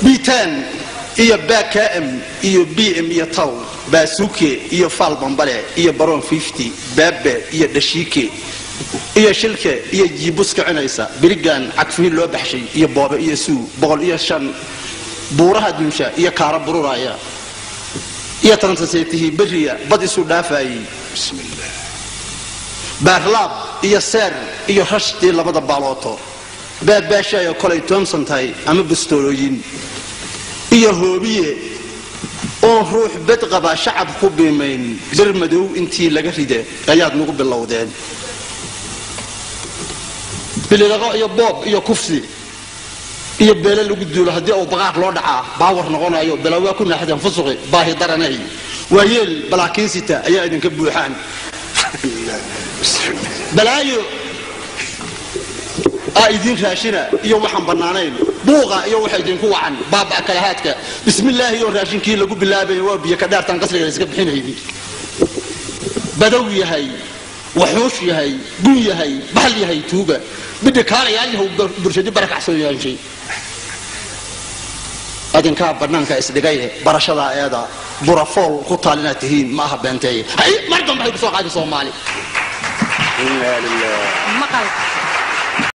bitan iyo bakm iyo bm iyo taw baasuke iyo faal bambale iyo baron baabe iyo dhashiike iyo shilke iyo jiibus kicinaysa birigan cagfiin loo baxshay iyo boobe iyo suu boqol iyo shan buuraha duusha iyo kaara bururaya iyo transaseetihii beriya bad isu dhaafayey baarlaab iyo seer iyo rashtii labada baalooto baabaashaayo kolay toomsan tahay ama bastoolooyin iyo hoobiye oon ruux bed qaba shacab ku biimayn bir madow intii laga ride ayaad nagu bilowdeen bilidaqo iyo boob iyo kufsi iyo beele lagu duulo haddii uu baqaaq loo dhacaa baawar noqonayo bilawaa ku naaxdeen fusuqi baahi daranay waa yeel balaakiinsita ayaa idinka buuxaan balaayo aa idiin raashina iyo waxaan bannaanayn buuqa iyo waxa idinku wacan baaba kalahaadka bismillaahi iyo raashinkii lagu bilaabaya waa biyo ka dhaartaan qasriga la iska bixinaydi badow yahay waxuush yahay gun yahay bahal yahay tuuga bidhi kaalayaal yahow burshadi barakacsan yaanshay adinkaa bannaanka isdhigaye barashadaa eeda burafool ku taal inaad tihiin ma aha beenteeye hay mar dambe hay kusoo qaadi soomaali inaa lilah maqal